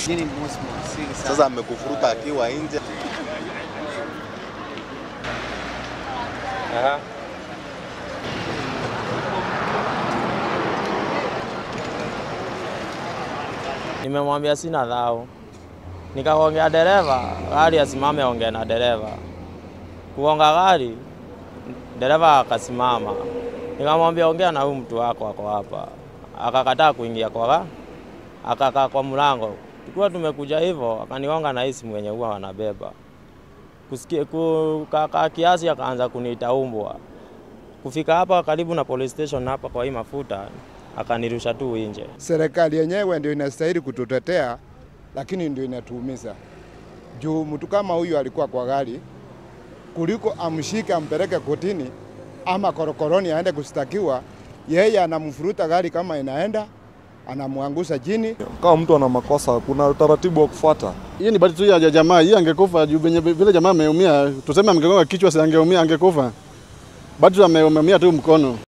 Nini mosi mwasili sana. Sasa amekufuruta akiwa nje. Aha. Nimemwambia sina dhao, nikaongea dereva gari asimame, ongea na dereva. Kuonga gari, dereva akasimama, nikamwambia ongea na huyu mtu wako ako hapa, akakataa kuingia kwa ga- akakaa kwa mlango. Tukiwa tumekuja hivyo, akanigonga na hii simu yenye huwa wanabeba kusikia kukaa kiasi, akaanza kuniita umbwa. Kufika hapa karibu na police station hapa kwa hii mafuta, akanirusha tu nje. Serikali yenyewe ndio inastahili kututetea, lakini ndio inatuumiza juu mtu kama huyu alikuwa kwa gari, kuliko amshike ampeleke kotini ama korokoroni aende kushtakiwa, yeye anamfuruta gari kama inaenda, anamwangusha chini. Kama mtu ana makosa, kuna utaratibu wa kufuata. Hii ni bahati tu ya jamaa, hii angekufa juu venye vile jamaa ameumia, tuseme angegonga kichwa, si angeumia, angekufa. Bahati tu ameumia tu mkono.